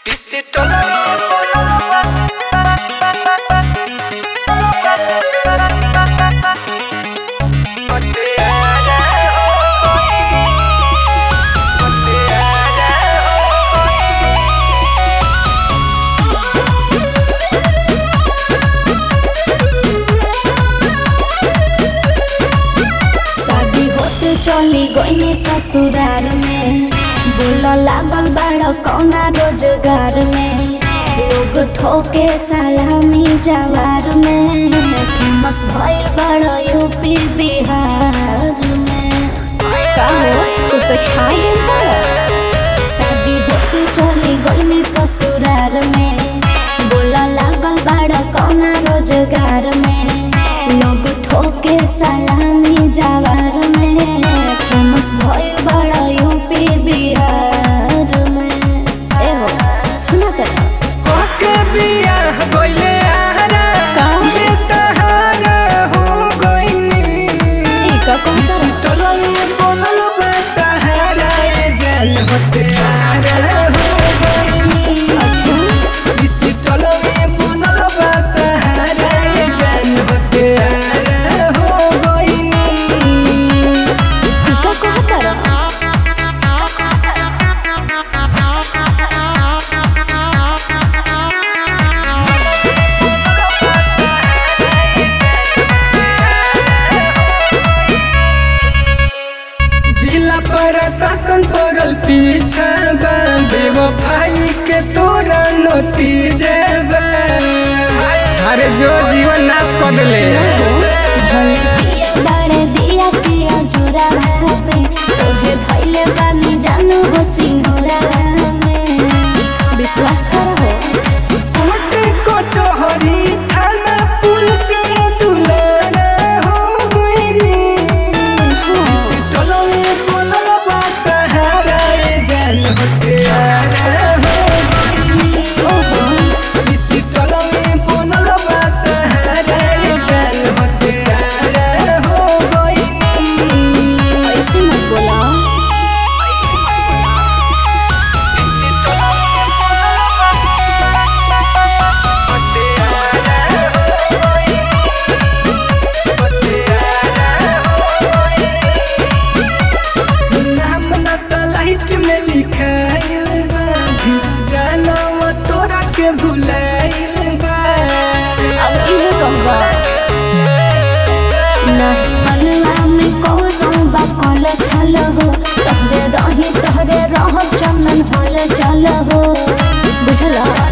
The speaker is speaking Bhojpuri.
शादी होते चली गई ससुराल में बोल लागल बड़ कौना रोजगार में लोग ठोके सलामी जवार में फेमस भइल बड़ यूपी बिहार में का हो तू तो छाई शादी होते चली गई ससुराल में बोला लागल बड़ कौना रोजगार में लोग ठोके सलामी जवार में फेमस भइल बड़ा यूपी बिहार में ए हो सुना तर ओके बियाह गइले आहारा का? बेसहारा हो गइनी ई का कहतर तोरई बनल बेसहारा ए जान होते आहारा हो गइनी अच्छा इसी तोरई बनल बेसहारा ए जान होते आहारा हो गइनी ई का कहतर जिला प्रशासन पड़ल पीछा बा बेवफाई के तोरा नतीजे बा अरे जो जीवन नाश कर दिले भले दिया बड़े दिया दिया जुरा में तोहे भइले बानी जानू हो सिंगोरा में विश्वास करो कोर्ट कचहरी थाना पुलिस के दुलारा हो गइनी इसी टोलवे बनल बा सहारा ए जान होते आरा हो गइनी ओहो इसी टोलवे बनल बा सहारा ए जान होते आरा हो गइनी ऐसे मत बोला इसी टोलवे बनल बा होते आरा हो गइनी होते आरा हो गइनी नाम ना सलाइट में लिखाइल बा फिर जानवा तोरा के भुलाइल बा अब इहे कहबा नहीं मनवा में कोनो बा कल छल हो तहरे रही तहरे रह चंदन हल चल हो बुझला